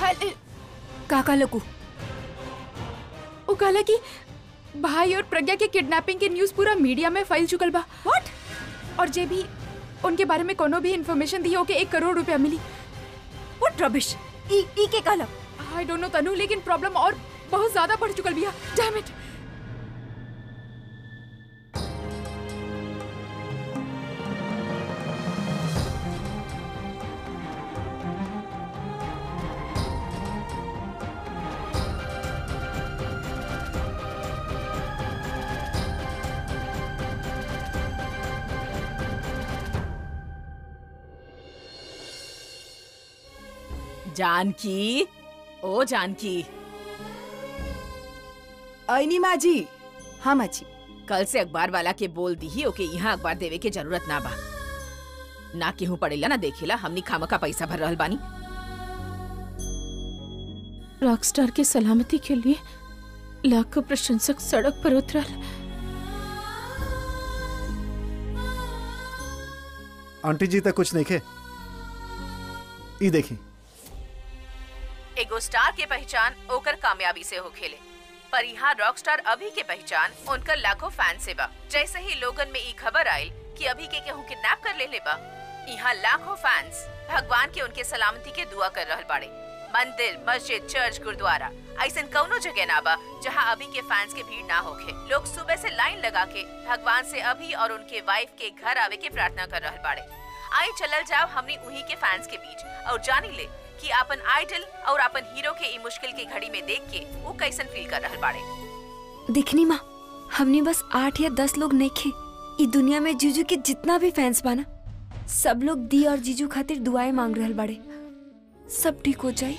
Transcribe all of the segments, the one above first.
हल- का का लकू वो कहला कि भाई और प्रज्ञा के किडनैपिंग के न्यूज पूरा मीडिया में फैल चुकल बा व्हाट और जे भी उनके बारे में कोनो भी इन्फॉर्मेशन दी हो के एक करोड़ रुपया मिली व्हाट रबिश ई ई के कहला आई डोंट नो तनु लेकिन प्रॉब्लम और बहुत ज्यादा बढ़ चुकल बिया डैम इट जानकी ओ जानकी आईनी माँ जी हाँ माँ जी कल से अखबार वाला के बोल दी ही ओके यहाँ अखबार देवे के जरूरत ना बा ना केहू पड़ेला ना देखेला हमनी खामका पैसा भर रहल बानी रॉकस्टार के सलामती के लिए लाखों प्रशंसक सड़क पर उतरल आंटी जी तक कुछ नहीं खे ई देखी एगो स्टार के पहचान ओकर कामयाबी से हो खेले पर यहाँ रॉक स्टार अभी के पहचान उनकर लाखों फैन से बा जैसे ही लोगन में ई खबर आयल कि अभी के केहू किडनैप कर ले ले बा यहाँ लाखों फैंस भगवान के उनके सलामती के दुआ कर रहल बाड़े मंदिर मस्जिद चर्च गुरुद्वारा ऐसन कौनो जगह ना बा जहाँ अभी के फैंस के भीड़ ना होखे लोग सुबह से लाइन लगा के भगवान से अभी और उनके वाइफ के घर आवे के प्रार्थना कर रहल बाड़े आई चलल जाओ हमनी उही के फैंस के बीच और जानी ले कि अपन आइडल और अपन हीरो के ई मुश्किल की घड़ी में देख के वो कैसन फील कर रहल बाड़े दिखनी माँ हमने बस आठ या दस लोग नहीं खे ई दुनिया में जीजू के जितना भी फैंस बाना सब लोग दी और जीजू खातिर दुआएं मांग रहल बाड़े सब ठीक हो जाए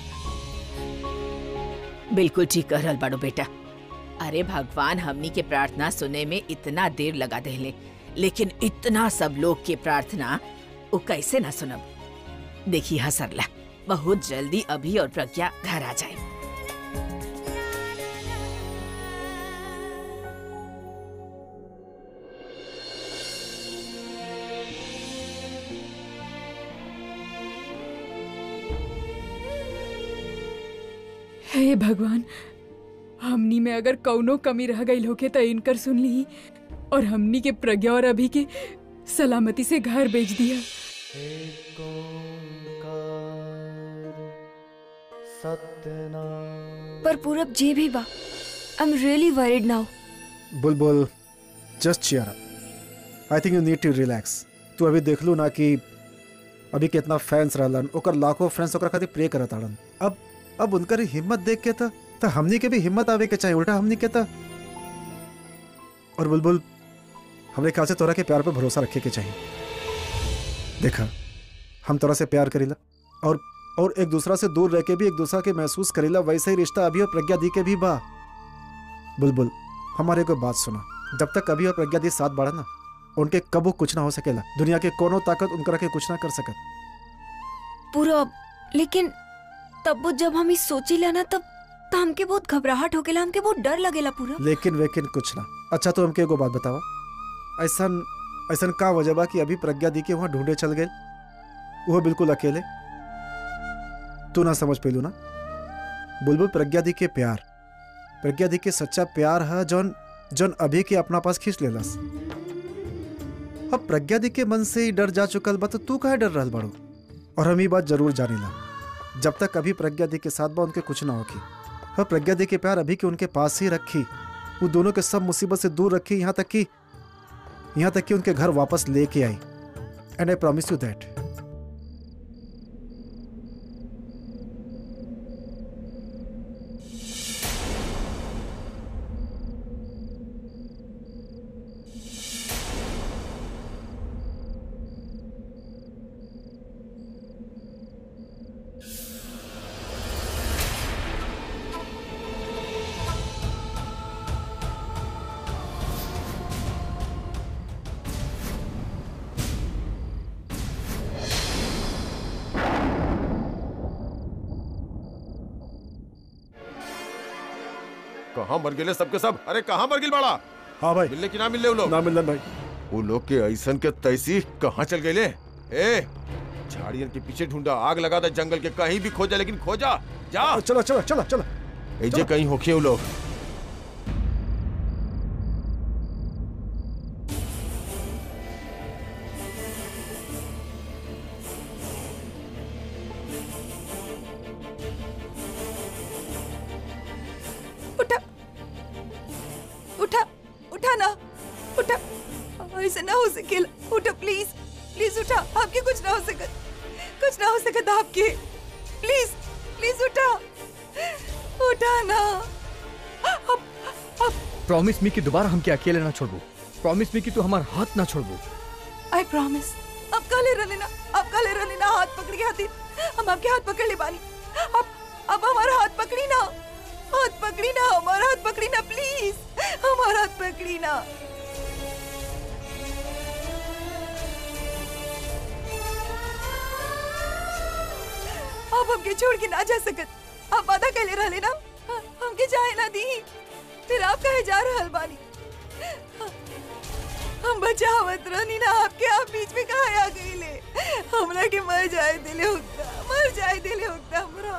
बिल्कुल ठीक कर रहल बाड़ो बेटा अरे भगवान हमनी के प्रार्थना सुने में इतना देर लगा देले लेकिन इतना सब लोग के प्रार्थना वो कैसे ना सुनब देखी हसरला बहुत जल्दी अभी और प्रज्ञा घर आ जाए हे भगवान हमनी में अगर कौनो कमी रह गई होके तो इनकर सुन ली और हमनी के प्रज्ञा और अभी के सलामती से घर भेज दिया पर पूरब जे भी बा I am really worried now Bulbul just cheer up I think you need to relax तू अभी देख लू ना कि अभी कितना फैंस रहलन ओकर लाखों फ्रेंड्स ओकर खातिर प्रे करत आड़न अब अब उनकर हिम्मत देख के त त हमनी के भी हिम्मत आवे के चाहिए उल्टा हमनी के त और बुलबुल हमरे ख्याल से तोरा के प्यार पे भरोसा रखे के चाहिए देखा हम तोरा से प्यार करीला और और एक दूसरा से दूर रह के भी एक दूसरा के महसूस करीला वैसे ही रिश्ता अभी और प्रज्ञा दी के भी बा बुलबुल हमारे को बात सुना जब तक अभी और प्रज्ञा दी साथ बढ़ा ना उनके कबू कुछ ना हो सकेला दुनिया के कोनो ताकत उनकरा के कुछ ना कर सकत पूरब लेकिन तब वो जब हम ई सोचीला ना तब तो हमके बहुत घबराहट होकेला हमके बहुत डर लगेला पूरा लेकिन वेकिन कुछ ना अच्छा तो हमके एगो बात बतावा ऐसन ऐसन का वजह बा कि अभी प्रज्ञा दी के वहाँ ढूंढे चल गए वो बिल्कुल अकेले तू ना समझ पेलू ना बुलबुल प्रज्ञा दी के प्यार प्रज्ञा दी के सच्चा प्यार है जौन जौन अभी के अपना पास खींच लेलस अब प्रज्ञा दी के मन से ही डर जा चुकल बा तो तू काहे डर रहल बाड़ू और हम ये बात जरूर जानीला जब तक अभी प्रज्ञा दी के साथ बा उनके कुछ ना होगी और प्रज्ञा दी के प्यार अभी के उनके पास ही रखी वो दोनों के सब मुसीबत से दूर रखी यहाँ तक कि यहाँ तक कि उनके घर वापस लेके आई and I promise you that कहाँ मर गेले सबके सब अरे कहाँ मर गिल बाड़ा हाँ भाई मिलने की ना मिलने वो लोग ना मिलन भाई वो लोग के ऐसन के तैसी कहाँ चल गए ए झाड़ियन के पीछे ढूंढा आग लगा था जंगल के कहीं भी खोजा लेकिन खोजा जा चलो चलो चलो चलो एजे कहीं होखे वो लोग उठा उठा उठा ना उठा ऐसे ना हो सकेला उठा प्लीज प्लीज उठा आपके कुछ ना हो सकत कुछ ना हो सकत आपके प्लीज प्लीज उठा उठा ना अब अब प्रॉमिस मी कि दोबारा हमके अकेले ना छोड़बू प्रॉमिस मी कि तू हमार हाथ ना छोड़बू आई प्रॉमिस अब काले रह लेना अब काले रह लेना हाथ पकड़ के खातिर हम आपके हाथ पकड़ ले बानी अब अब हमारा हाथ पकड़ी ना हाथ पकड़ी ना हमारा हाथ पकड़ी ना प्लीज हमारा हाथ पकड़ी ना अब हमके छोड़ के ना जा सकत आप वादा कैले रह लेना हमके जाए ना दी फिर आप कहे जा रहल बानी हम बचावत रहनी ना आपके आप बीच में कहा आ गई ले हमरा के मर जाए दिले होता मर जाए दिले होता हमरा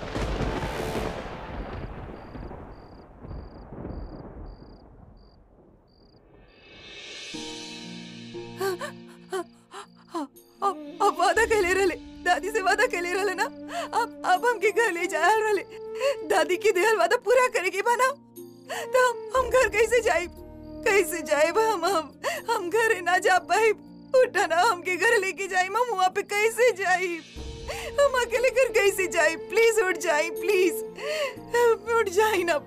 अब अब वादा कैले रहले दादी से वादा कैले रहले ना अब अब हमके घर ले जाए रहले दादी की देहल वादा पूरा करे के बना तो हम हम घर कैसे जाए कैसे जाए हम हम हम घर ना जा पाए उठा ना हमके घर लेके जाए हम वहाँ पे कैसे जाए हम अकेले घर कैसे जाए प्लीज उठ जाए प्लीज उठ जाए ना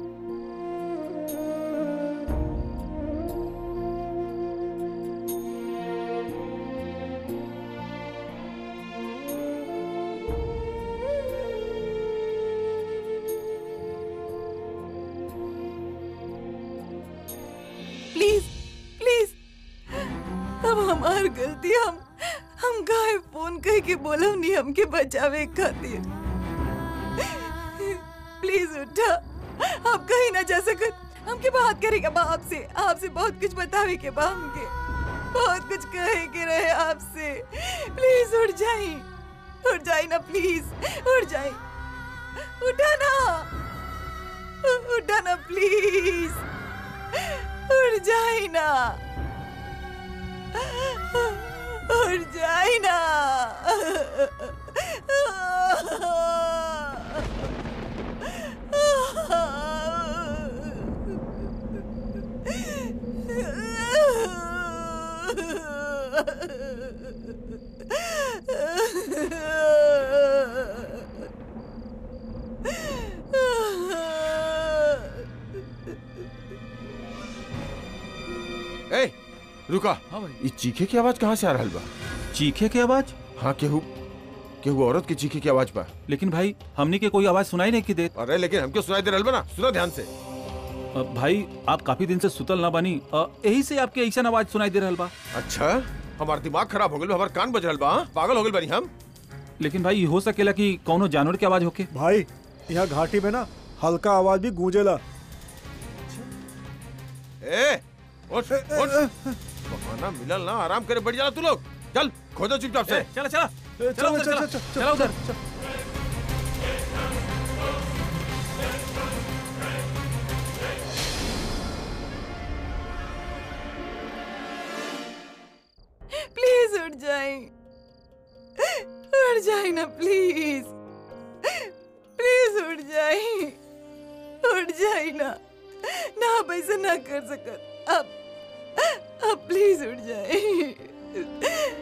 प्लीज प्लीज अब हमार गलती हम हम गाय फोन कह के बोलम नहीं हमके बचावे खातिर प्लीज उठा आप कहीं ना जा सकत हमके बात करेगा बा आपसे आपसे बहुत कुछ बतावे के बा हमके बहुत कुछ कहे के रहे आपसे प्लीज उठ जाए उठ जाए ना प्लीज उठ जाए उठा ना उठा ना प्लीज उड़ जाए ना उड़ जाए ना ए रुका हाँ भाई ये चीखे की आवाज कहाँ से आ रहल बा चीखे के आवाज हाँ केहू केहू औरत की चीखे की आवाज बा लेकिन भाई हमने के कोई आवाज सुनाई नहीं की देत अरे लेकिन हमके सुनाई दे रहल बा ना सुनो ध्यान से अ, भाई आप काफी दिन से सुतल ना बनी अ, यही से आपके ऐसा आवाज सुनाई दे रहल बा अच्छा हमार दिमाग खराब हो गइल बा, हमार कान बज रहल बा हाँ? पागल हो गइल बानी हम लेकिन भाई ये हो सकेला कि कौनो जानवर की आवाज होके भाई यहाँ घाटी में ना हल्का आवाज भी गूंजेला ए उठ उठ बहाना मिलल ना आराम करे बैठ जाला तू लोग चल खोजो चुपचाप से चला चला ए, चला चलो, उधर, चलो, चला चलो, चला उधर प्लीज उठ जाए उठ जाए ना प्लीज प्लीज उठ जाए उठ जाए ना ना आप ऐसा ना कर सकत अब अब प्लीज उठ जाए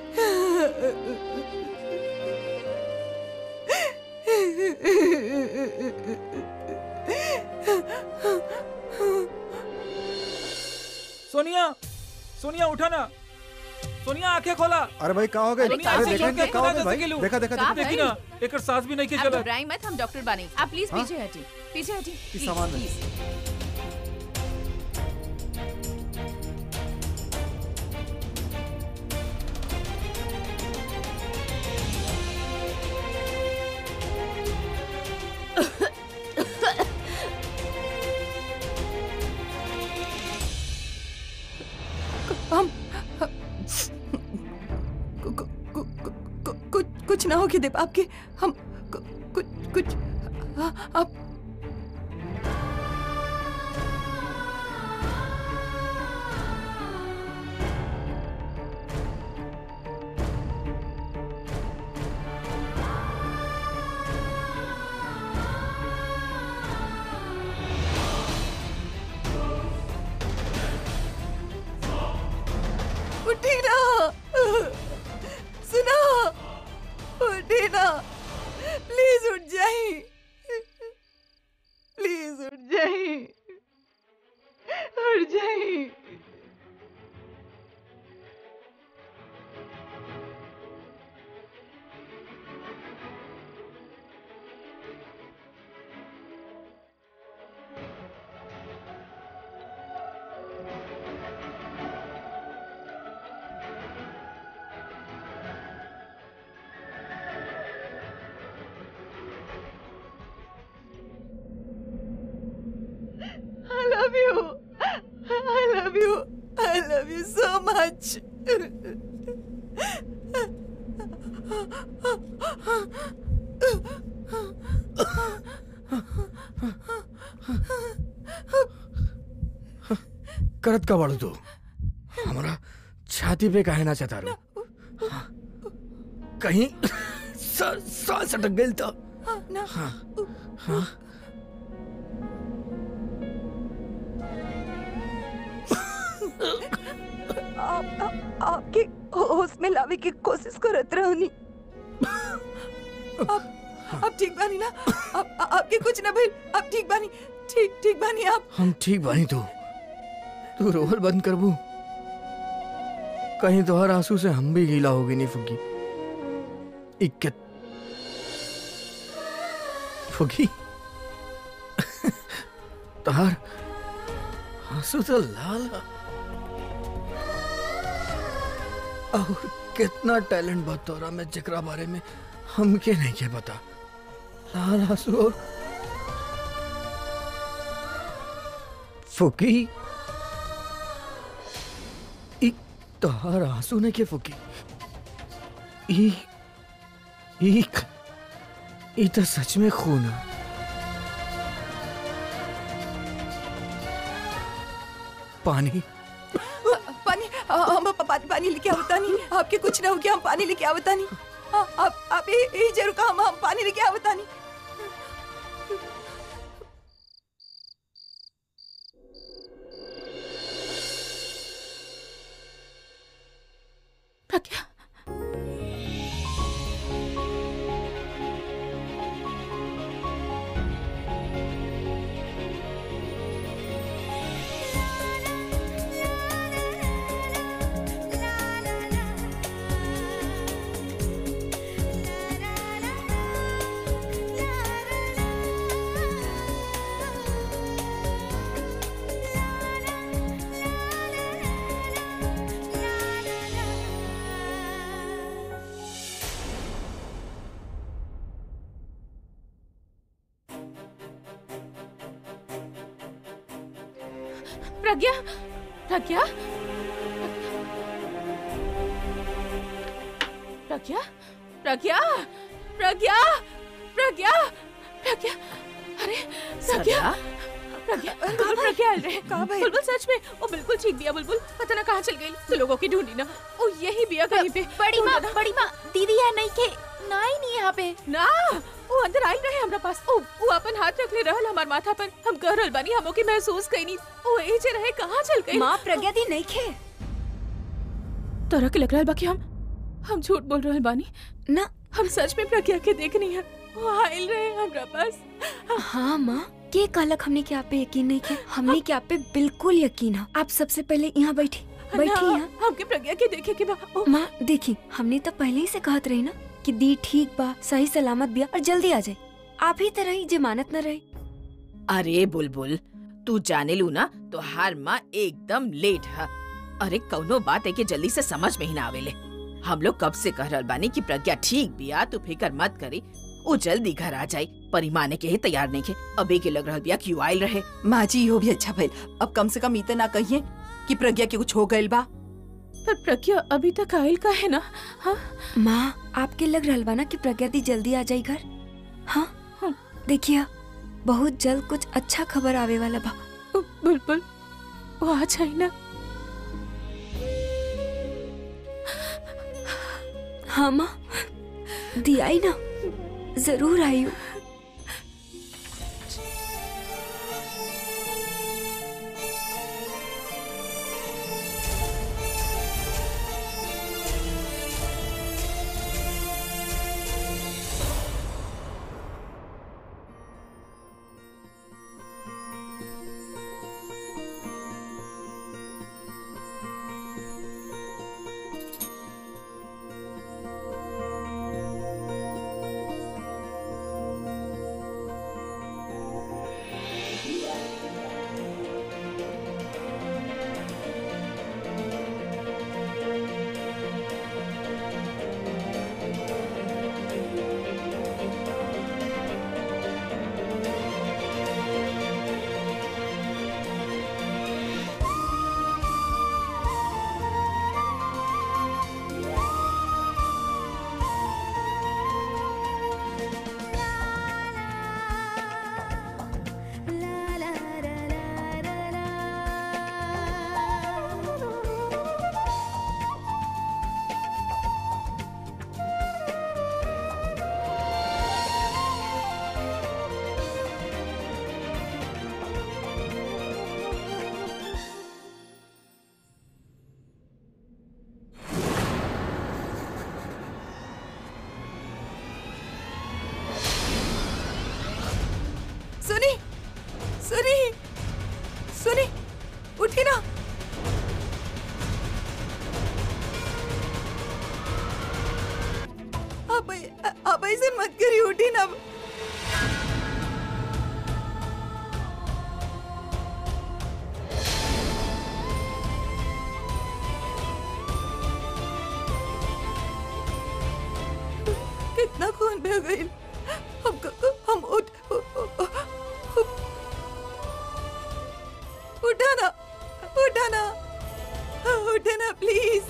सोनिया सोनिया उठा ना सोनिया आंखें खोला अरे भाई कहाँ हो गए अरे, अरे कहाँ देखा से इनका क्यों कहाँ हो कहाँ गए से भाई गिलू? देखा देखा कहाँ देखा देखी ना एक सांस भी नहीं के आप चला घबराई मत हम डॉक्टर बानी आप प्लीज हाँ? पीछे हटी पीछे हटी प्लीज सामान में। प्लीज हम कु- कु- कु- कु- कु- कुछ कुछ ना हो के देव आपके हम कु- कुछ कुछ अब उठी ना सुनो उठी ना प्लीज उठ जाई प्लीज उठ जाई उठ जाई I love you. I love you. I love you so much. करत का बाड़ू तू हमारा छाती पे काहे ना चता रू कहीं सा- सांस अटक गई तो ना हाँ आप, आप, आपके होश में लावे की कोशिश करत रहनी आप ठीक बानी ना आप आ- आपके कुछ ना भइल आप ठीक बानी ठीक ठीक बानी आप हम ठीक बानी तू तू रोहल बंद करबू कहीं तो हर आंसू से हम भी गीला हो गई नहीं फुगी इक्कत फुगी तार आंसू तो लाल है। और कितना टैलेंट बा तोरा में जकरा बारे में हमके नहीं के पता लाल आंसू और फुकी ई तोहार आंसू ने के फुकी ई ई ई तो सच में खून है पानी पानी आ, हम प- पानी पानी लेके आवता नहीं आपके कुछ ना हो गया हम पानी लेके आवता नहीं आ, आप आप ये ये जरूर कहा हम हम पानी लेके आवता नहीं प्रज्ञा प्रज्ञा प्रज्ञा प्रज्ञा प्रज्ञा प्रज्ञा प्रज्ञा प्रज्ञा अरे प्रज्ञा प्रज्ञा बुलबुल प्रज्ञा आ रहे कहाँ भाई? बुलबुल सच में वो बिल्कुल ठीक बिया बुलबुल पता ना कहाँ चल गई तो लोगों की ढूंढी ना वो यही बिया कहीं पे बड़ी माँ ढूंढना। बड़ी माँ दीदी यहाँ नहीं के ना ही नहीं यहाँ पे ना वो अंदर आई रहे हमरा पास ओ वो अपन हाथ रख ले रहल हमार माथा पर हम कह रहल बानी हमो के महसूस कईनी ओ ए जे रहे कहाँ चल गई माँ प्रज्ञा दी नहीं खे तोरा के लग रहल बा कि हम हम झूठ बोल रहल बानी ना हम सच में प्रज्ञा के देखनी है वो आइल रहे हमरा पास हाँ माँ के कहलक हमने के आप पे यकीन नहीं किया हमने के आप पे बिल्कुल यकीन है आप सबसे पहले यहाँ बैठी बैठी ना, यहाँ हमके प्रज्ञा के देखे के बा ओ, माँ देखी हमने तो पहले ही से कहत रही ना कि दी ठीक बा सही सलामत बिया और जल्दी आ जाए आप ही तरह ही जमानत न रहे अरे बुलबुल तू जाने लू ना तो हर माँ एकदम लेट है अरे कौनो बात है कि जल्दी से समझ में ही ना आवेले हम लोग कब से कह रहल बानी कि प्रज्ञा ठीक बिया तू फिकर मत करी वो जल्दी घर आ जाई परी माने के ही तैयार नहीं के अबे के लग रहल बिया क्यों आइल रहे माँ जी यो भी अच्छा भइल अब कम से कम इतना ना कहिए कि प्रज्ञा के कुछ हो गइल बा पर प्रज्ञा अभी तक आइल का है ना हाँ माँ आपके लग रहल बा ना कि प्रज्ञा दी जल्दी आ जाई घर हाँ देखिए बहुत जल्द कुछ अच्छा खबर आवे वाला बा बुलबुल वो आ जाए ना हाँ माँ दी आई ना जरूर आई हूँ सुनी सुनी सुनी उठी ना आप आप ऐसे मत करिए उठी ना कितना खून बह गई हम हम उठ उठाना उठाना उठाना प्लीज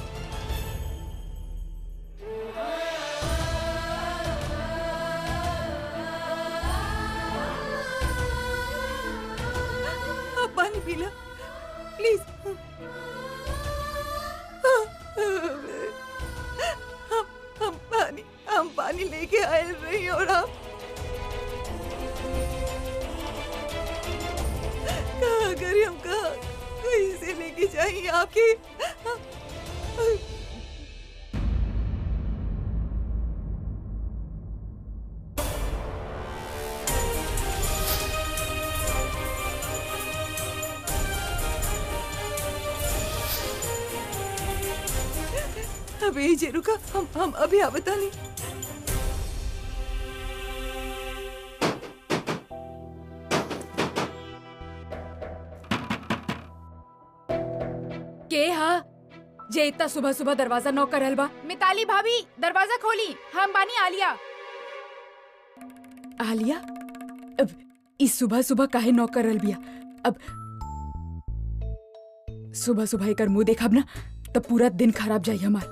आप पानी पी लो प्लीज हम हम पानी हम पानी लेके आए रही और आप कहा करिए हम कहा कैसे लेके जाएंगे आपके अभी यही रुका हम हम अभी आ बता नहीं के हा जे इतना सुबह सुबह दरवाजा नॉक करल बा मिताली भाभी दरवाजा खोली हम बानी आलिया आलिया अब इस सुबह सुबह काहे नॉक करल बिया अब सुबह सुबह एकर मुंह देखब ना तब पूरा दिन खराब जाई हमार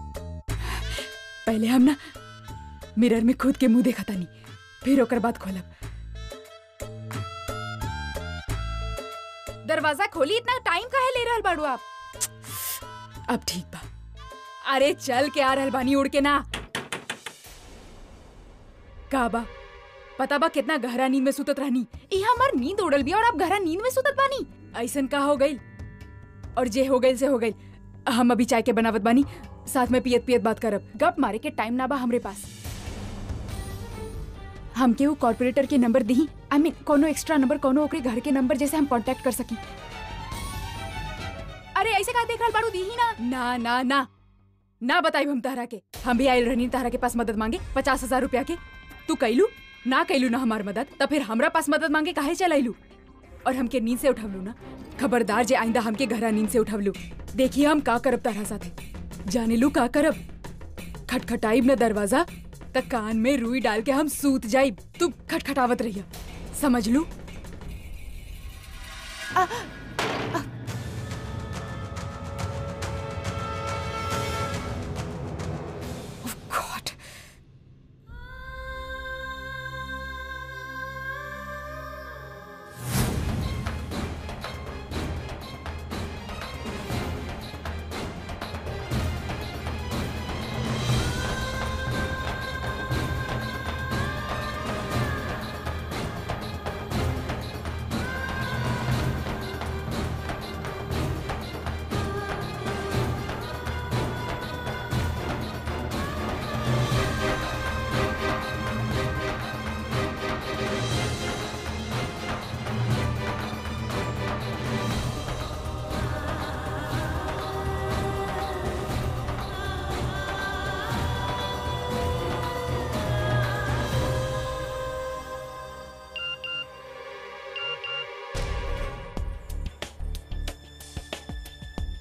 पहले हम ना मिरर में खुद के मुंह देखा तानी फिर ओकर बाद खोलब दरवाजा खोली इतना टाइम काहे ले रहल बाड़ू आप अब ठीक बा अरे चल के आ रहल बानी उड़ के ना का बा पता बा कितना गहरा नींद में सुतत रहनी ई हमार नींद उड़ल बिया और आप गहरा नींद में सुतत बानी ऐसन का हो गई और जे हो गई से हो गई हम अभी चाय के बनावत बानी साथ में पियत पियत बात करब गप मारे के टाइम ना बा हमरे पास हमके वो कॉर्पोरेटर के नंबर दी आई मीन कोनो एक्स्ट्रा नंबर कोनो ओकरे घर के नंबर जैसे हम कांटेक्ट कर सकी अरे ऐसे का देख रहल बाड़ू दी ही ना ना ना ना ना बताई हम तारा के हम भी आयल रहनी तारा के पास मदद मांगे पचास हजार रुपया के तू कैलू ना कैलू ना हमार मदद तब फिर हमरा पास मदद मांगे काहे चलाइलू और हमके नींद से उठवलू ना खबरदार जे आइंदा हमके घरा नींद से उठवलू देखिए हम का करब तारा साथे जाने लू का करब खटखटाइब न दरवाजा त कान में रुई डाल के हम सूत जाइब तू खटखटावत रहिया समझ लू Oh God.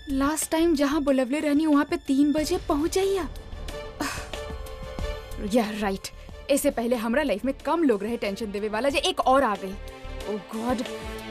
लास्ट टाइम जहाँ बुलवले रहनी वहाँ पे तीन बजे पहुँच जाइया या राइट इससे पहले हमरा लाइफ में कम लोग रहे टेंशन देवे वाला जे एक और आ गई ओ गॉड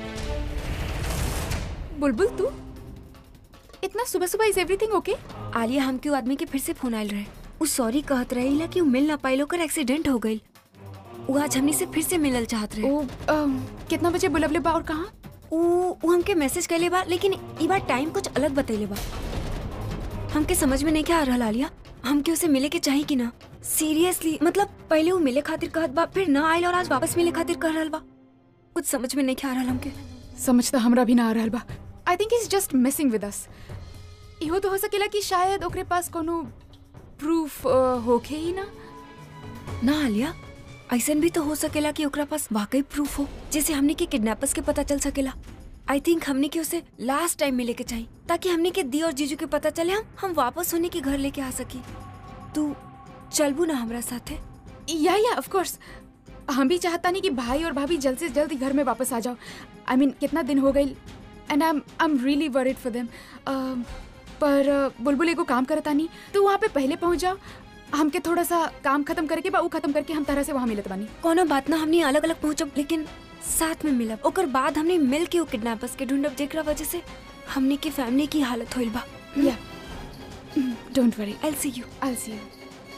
बुलबुल तू इतना सुबह सुबह इज एवरीथिंग ओके आलिया हमके उ आदमी के फिर से फोन आयल रहे उ सॉरी कहत रही कि उ मिल ना पाइल ओकर एक्सीडेंट हो गइल उ आज हमनी से फिर से मिलल चाहत रहे ओ अम, कितना बजे बुलवले बा और कहाँ उ उ हमके मैसेज कैले बा लेकिन ई बार टाइम कुछ अलग बतैले बा हमके समझ में नहीं क्या आ रहल आलिया हमके उसे मिले के चाही कि ना सीरियसली मतलब पहले उ मिले खातिर कहत बा फिर ना आइल और आज वापस मिले खातिर कह रहल बा कुछ समझ में नहीं क्या आ रहल हमके समझ तो हमरा भी ना आ रहल बा I think is just missing with us इहो तो हो सकेला कि शायद ओकरे पास कोनो प्रूफ होखे ही ना ना आलिया ऐसन भी तो हो सकेला कि ओकरा पास वाकई प्रूफ हो जैसे हमने के किडनैपर्स के पता चल सकेला आई थिंक हमने के उसे लास्ट टाइम मिले के चाहिए ताकि हमने के दी और जीजू के पता चले हम हम वापस होने के घर लेके आ सकी तू चलबू ना हमरा साथे या या ऑफ कोर्स हम भी चाहता नहीं कि भाई और भाभी जल्द से जल्द ही घर में वापस आ जाओ आई I मीन mean, कितना दिन हो गई and I I am really worried for them पर uh, बुलबुल एगो काम करता नहीं तो वहाँ पे पहले पहुँच जाओ हमके थोड़ा सा काम खत्म करके बा ऊ खत्म करके हम तरह से वहाँ मिलत बानी कोनो बात ना हमने अलग अलग पहुंचब लेकिन साथ में मिलब ओकर बाद हमने मिल के वो किडनैपर्स के ढूंढब जेकरा वजह से हमने की फैमिली की हालत होइल बा या don't worry I see you I see you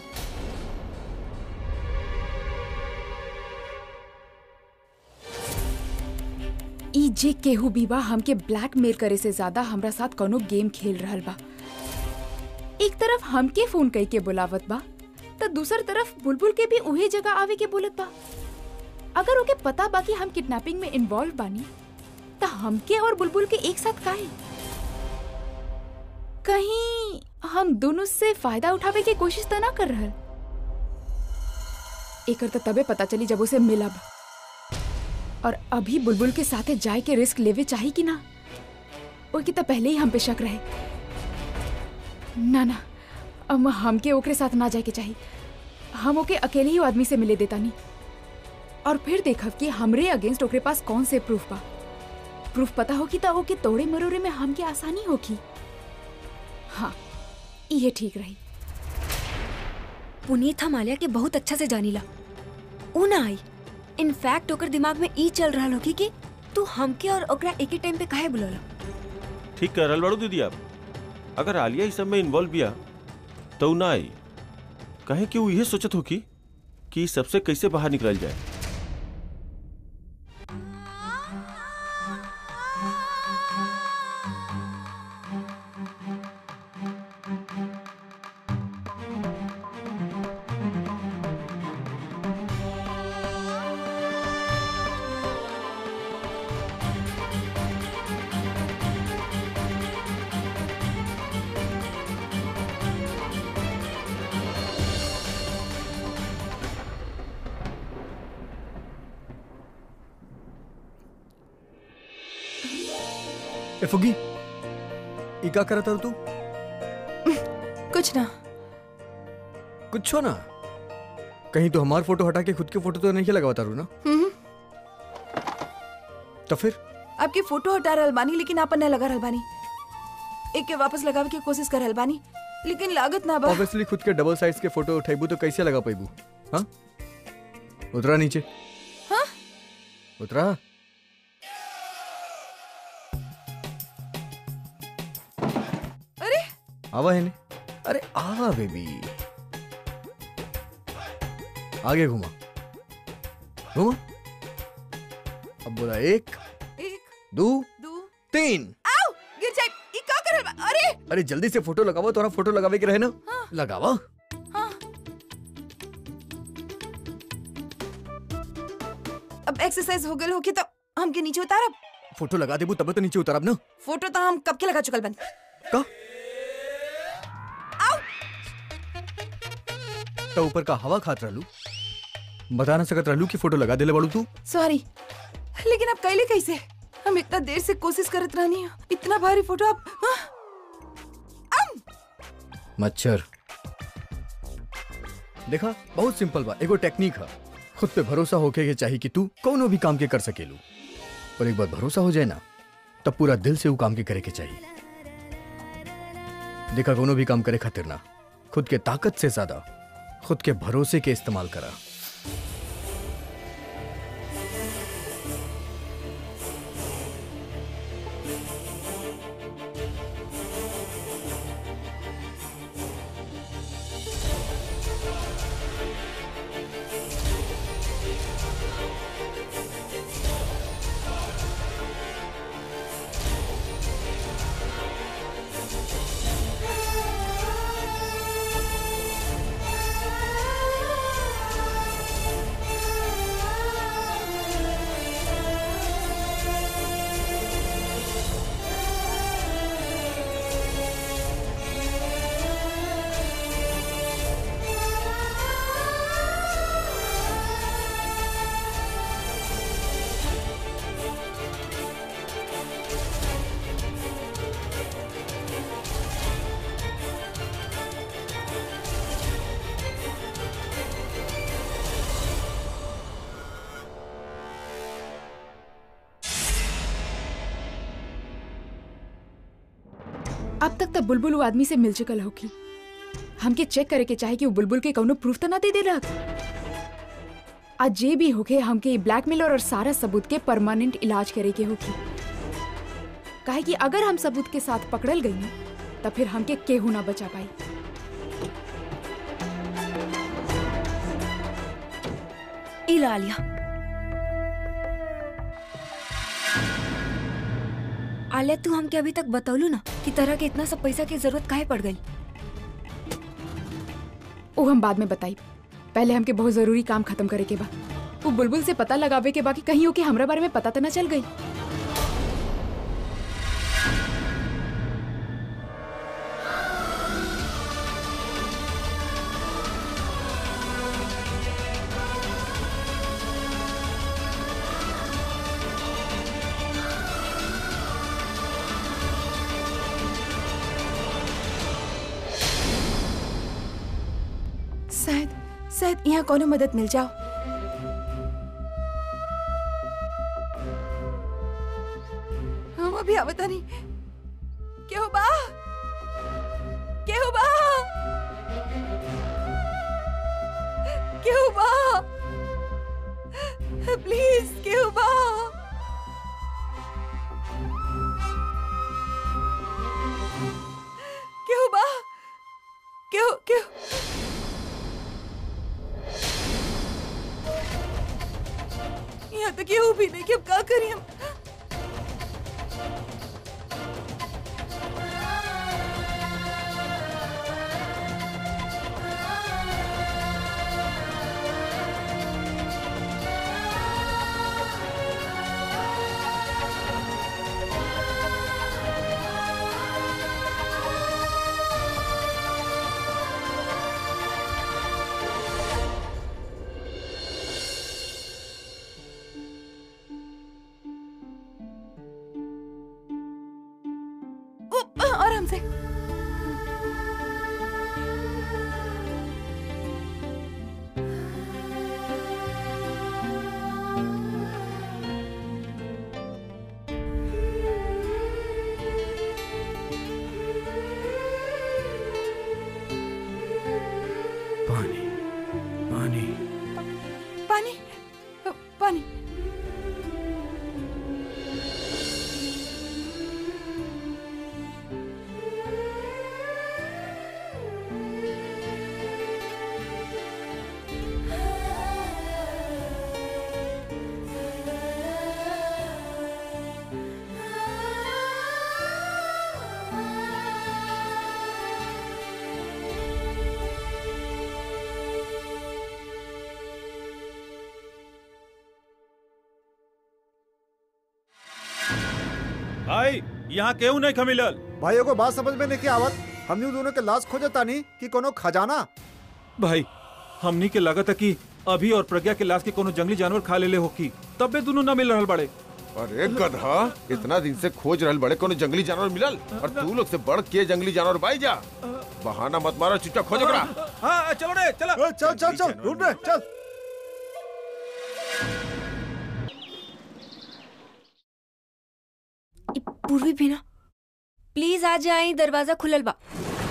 ई जे केहू भी बा हमके ब्लैकमेल करे से ज्यादा हमरा साथ कोनो गेम खेल रहल बा एक तरफ हमके फोन कई के बुलावत बा तो दूसर तरफ बुलबुल के भी उहे जगह आवे के बोलत बा अगर ओके पता बा कि हम किडनैपिंग में इन्वॉल्व बानी तो हमके और बुलबुल के एक साथ काहे कहीं हम दोनों से फायदा उठावे की कोशिश तो ना कर रहल एकर तो तबे पता चली जब उसे मिलब और अभी बुलबुल के साथे जाए के रिस्क लेवे चाही कि ना ओके तो पहले ही हम पे शक रहे ना ना अब हमके ओकरे साथ ना जाए के चाही हम ओके अकेले ही वो आदमी से मिले देता नहीं और फिर देखब कि हमरे अगेंस्ट ओकरे पास कौन से प्रूफ बा प्रूफ पता होगी तो ओके तोड़े मरोड़े में हमके आसानी होगी हाँ ये ठीक रही पुनीत हम आलिया के बहुत अच्छा से जानीला ऊ ना आई इनफैक्ट ओकर दिमाग में ई चल रहा होगी कि तू हमके और ओकरा एक ही टाइम पे काहे बुलौला ठीक कर रहल बाड़ू दीदी आप अगर आलिया इस सब में इन्वॉल्व बिया तो उ ना आई कहे कि वो यह सोचत हो कि कि इस सबसे कैसे बाहर निकल जाए ए फुगी ई का करत तू कुछ ना कुछ हो ना कहीं तो हमार फोटो हटा के खुद के फोटो तो नहीं लगावा तारू ना हम्म, तो फिर आपकी फोटो हटा रहल बानी लेकिन आपन न लगा रहल बानी एक के वापस लगावे की कोशिश कर रहल बानी लेकिन लागत ना बा ऑब्वियसली खुद के डबल साइज के फोटो उठाइबू तो कैसे लगा पाइबू हाँ उतरा नीचे हाँ? उतरा अरे आवा है ने अरे आवा बेबी आगे घुमा घुमा अब बोला एक एक दो दो तीन आओ गिर जाए ई का कर रहल बा अरे अरे जल्दी से फोटो लगावा तोरा फोटो लगावे के रहे ना लगावा हाँ अब एक्सरसाइज हो गल होगी तो हमके नीचे उतारब फोटो लगा देबू तब तो नीचे उतारब ना फोटो तो हम कब के लगा चुकल बन का तो ऊपर का हवा खात रहलू बता ना सकत रहलू कि फोटो लगा देले बाड़ू तू सॉरी लेकिन अब कैले कैसे हम इतना देर से कोशिश करत रहनी इतना भारी फोटो अब हाँ, मच्छर देखा बहुत सिंपल बा एगो टेक्निक है खुद पे भरोसा होके के चाहिए कि तू कोनो भी काम के कर सकेलू और एक बार भरोसा हो जाए ना तब पूरा दिल से वो काम के करे के चाहिए देखा कोनो भी काम करे खातिर ना खुद के ताकत से ज्यादा खुद के भरोसे के इस्तेमाल करा अब तक तो बुलबुल वो आदमी से मिल चुकल होगी हमके चेक करे के चाहे कि वो बुलबुल के कौनो प्रूफ तो ना दे दे रहा आज जे भी होके हमके ब्लैकमेलर और सारा सबूत के परमानेंट इलाज करे के होगी काहे कि अगर हम सबूत के साथ पकड़ल गई ना तो फिर हमके केहू ना बचा पाई इला आलिया आलिया तू हमके अभी तक बतौलू ना कि तरह के इतना सब पैसा की जरूरत काहे पड़ गई वो हम बाद में बताई पहले हमके बहुत जरूरी काम खत्म करे के बा वो बुलबुल से पता लगावे के बाकी कहीं हो कि हमरा बारे में पता तो ना चल गई शायद शायद यहाँ कोनो मदद मिल जाओ हम अभी आवता नहीं केहू बा केहू बा केहू बा प्लीज केहू बा केहू बा केहू केहू यहाँ तक ये भी नहीं कि अब क्या करें हम उप, आराम से पानी पानी पानी अ, पानी भाई यहाँ केहू नहीं खमिलल भाइयों को बात समझ में नहीं आवत हमनी दोनों के लाश खोजे तानी कि कोनो खजाना भाई हमनी के लागत है कि अभी और प्रज्ञा के लाश के कोनो जंगली जानवर खा लेले होकी तब भी दोनों न मिल रहल बड़े अरे गधा इतना दिन से खोज रहल बड़े कोनो जंगली जानवर मिलल और तू लोग से बढ़ के जंगली जानवर बाई जा बहाना मत मारो चुपचाप खोज ओकरा हाँ चलो रे चलो ए, चल चल चल ढूंढ रहे चल ई पूर्वी भी ना प्लीज आ जाए दरवाजा खुलल बा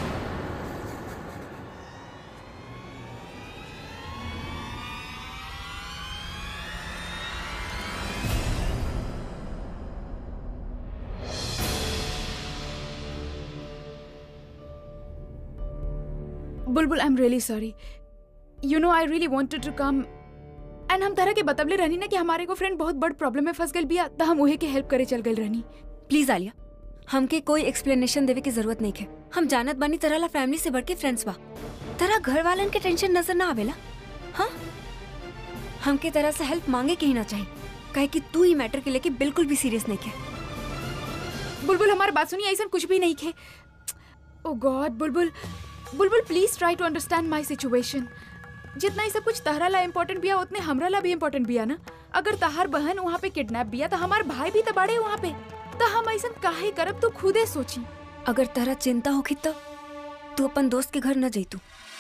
Bulbul I am really sorry you know I really wanted to come and हम तरह के बतवले रहनी ना कि हमारे को फ्रेंड बहुत बड़ प्रॉब्लम में फंस गई बिया तो हम उहे के हेल्प करे चल गई रहनी प्लीज आलिया हमके कोई एक्सप्लेनेशन देवे की जरूरत नहीं है हम जानत बानी तरह ला फैमिली से बढ़ के फ्रेंड्स बा तरह घर वालन के टेंशन नजर ना आवेला हाँ हमके तरह से हेल्प मांगे के ही ना चाहिए काहे कि तू ही मैटर के लेके बिल्कुल भी सीरियस नहीं है बुलबुल हमारी बात सुनिए ऐसा कुछ भी नहीं खे oh God Bulbul Bulbul please try to understand my situation जितना ही सब कुछ तहरा ला इम्पोर्टेंट बिया उतने हमरा ला भी इम्पोर्टेंट बिया ना अगर तहार बहन वहाँ पे किडनैप बिया तो हमार भाई भी तो बड़े वहाँ पे तो हम ऐसा काहे करब तू खुदे सोची अगर तरह चिंता होगी तो तू अपन दोस्त के घर न जैतू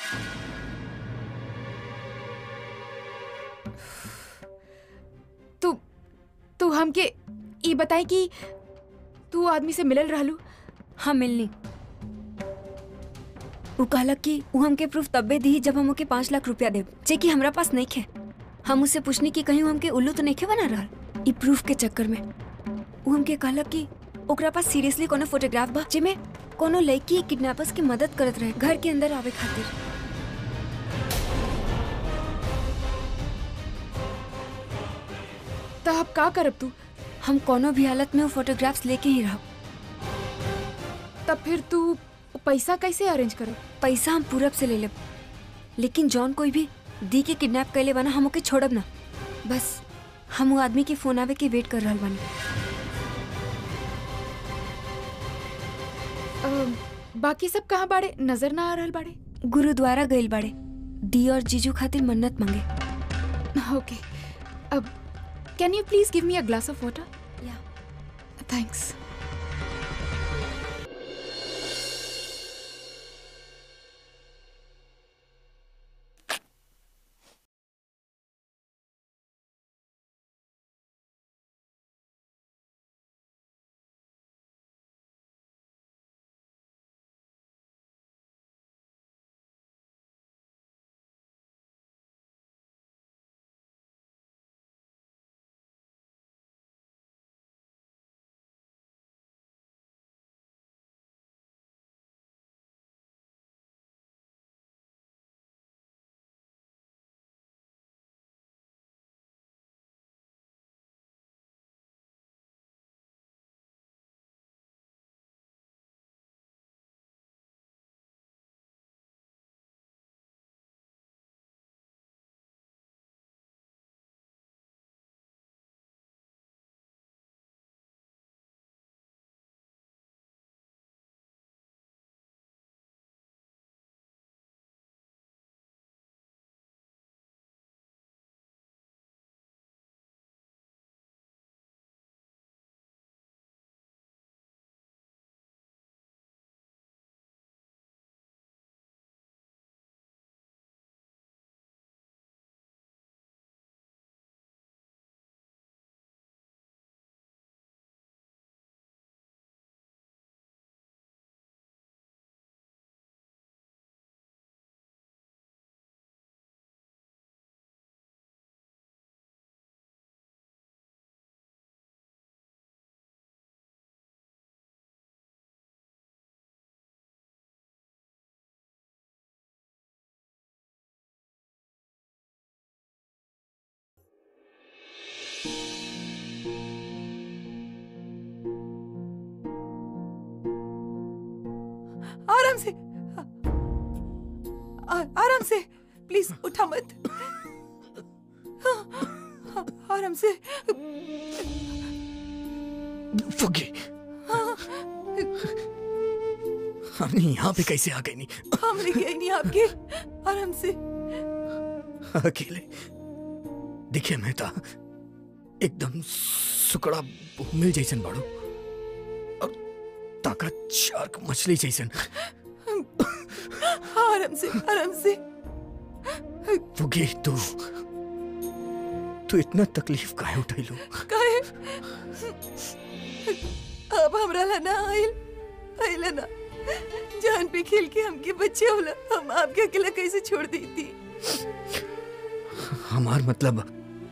तू तू हमके ई बताई कि तू आदमी से मिलल रहलू हाँ मिलनी वो कहलक कि वो हमके प्रूफ तब्बे दी जब हम ओके पाँच लाख रुपया देब जे कि हमरा पास नहीं खे हम उससे पूछनी कि कहीं वो हमके उल्लू तो नहीं खे बना रहल ई प्रूफ के चक्कर में वो हमके कहलक कि ओकरा पास सीरियसली कोनो फोटोग्राफ बा जेमे कोनो लड़की किडनैपर्स की मदद करत रहे घर के अंदर आवे खातिर तो अब का करब तू हम कोनो भी हालत में वो फोटोग्राफ्स लेके ही रहब तब फिर तू पैसा कैसे अरेंज करब पैसा हम पूरब से ले लेब लेकिन जॉन कोई भी दी के किडनैप कैले बना हम ओके छोड़ब ना बस हम वो आदमी के फोन आवे के वेट कर रहल बानी अ, बाकी सब कहाँ बाड़े नजर ना आ रहल बाड़े गुरुद्वारा गइल बाड़े दी और जीजू खातिर मन्नत मांगे ओके अब can you please give me a glass of water या थैंक्स आराम से आ, आराम से प्लीज उठा मत हाँ, आराम से फुगे हमने यहाँ पे कैसे आ गई नहीं हम लेके आई नहीं आपके आराम से अकेले देखिए मेहता एकदम सुकड़ा मिल जैसन बाड़ू और ताकत शार्क मछली जैसन आराम से आराम से फुगे तू तू इतना तकलीफ काहे उठैलू काहे अब हमरा ला ना आइल आइल ना जान पे खेल के हमके बच्चे होला हम आपके अकेला कैसे छोड़ दी थी हमार मतलब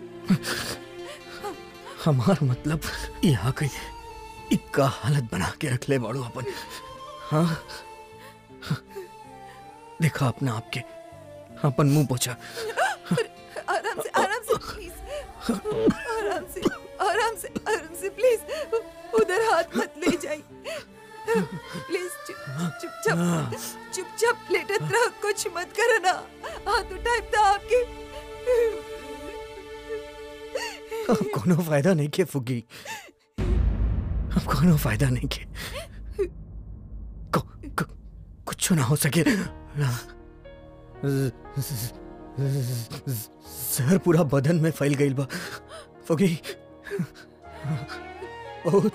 हमार मतलब यहाँ के इक्का हालत बना के रख ले बाड़ू अपन हाँ देखा अपना आपके अपन मुंह पोछा आराम से आराम से प्लीज आराम से आराम से आराम से प्लीज उधर हाथ मत ले जाइए प्लीज चुप चुपचाप चुपचाप लेटत रहो कुछ मत करो ना हाथ उठाए था आपके अब कोनो फायदा नहीं के फुगी अब कोनो फायदा नहीं के को, को, कुछ ना हो सके ना जहर पूरा बदन में फैल गई बा फुगी बहुत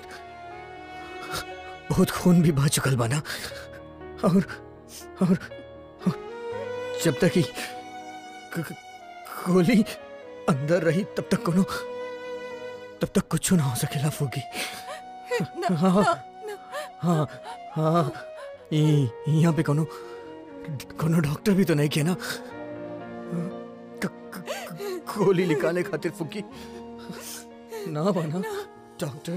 बहुत खून भी बह चुकल बा ना और और, और जब तक ही ग- ग- गोली अंदर रही तब तक कोनो तब तक कुछ ना हो सकेला फूगी हाँ हाँ हाँ ई- यहाँ पे कोनो कोनो डॉक्टर भी तो नहीं किया ना क- क- क- गोली निकाले खातिर फूकी ना बना डॉक्टर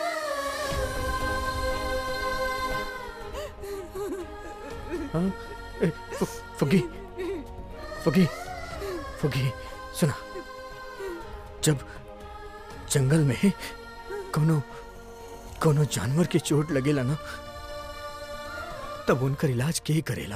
हाँ ए, फु- फुगी फुगी फुगी सुना जब जंगल में कोनो कोनो जानवर के चोट लगेला ना तब उनकर इलाज के ही करेला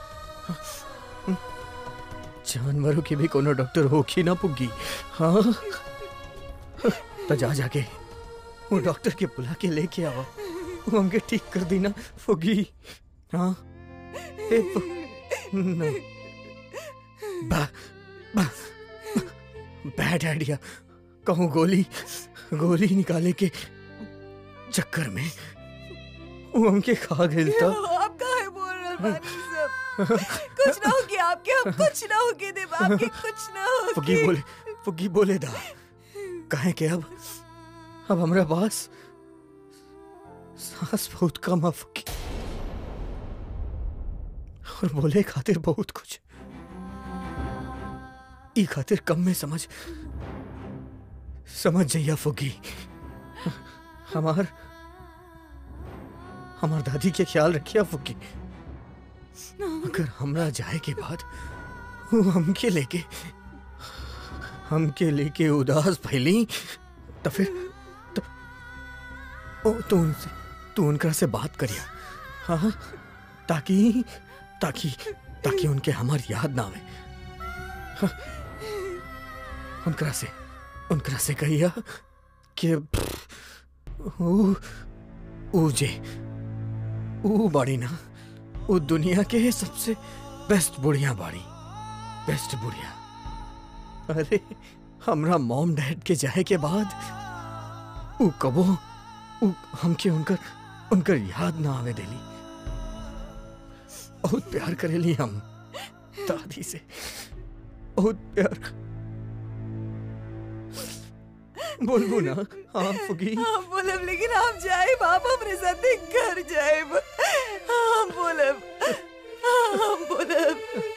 जानवरों की भी कोनो डॉक्टर होगी ना पुगी हाँ तो जा जाके वो डॉक्टर के बुला के लेके आओ वो हमके ठीक कर दी ना फुगी हाँ ए, फु- ना बा, बा, बैड आइडिया कहूँ गोली गोली निकाले के चक्कर में वो हमके खा गई था आप काहे बोल रहे बानी सब कुछ ना होगी आपके हम कुछ ना होगी देव आपके कुछ ना फुगी होगी बोले फुगी बोले दा कहे के अब अब हमरा पास सांस बहुत कम है फुगी और बोले खातिर बहुत कुछ ई खातिर कम में समझ समझ जाइया फुगी हमार हमार दादी के ख्याल रखिया फुगी अगर हमरा जाए के बाद वो हमके लेके हमके लेके उदास फैली तो फिर तो, ओ तो उनसे तू उनका से बात करिया हाँ ताकि ताकि ताकि उनके हमार याद ना आवे हाँ, उनकरा से उनकरा से कहिया कि ऊ ऊ जे ऊ बाड़ी ना वो दुनिया के सबसे बेस्ट बुढ़िया बाड़ी बेस्ट बुढ़िया अरे हमरा मॉम डैड के जाए के बाद ऊ कबो ऊ हमके उनकर उनकर याद ना आवे देली बहुत प्यार करेली हम दादी से बहुत प्यार बोलबो ना हाँ फुगी हाँ बोलब लेकिन आप जाए बाप हमरे साथ घर जाए हम बोलब हम बोलब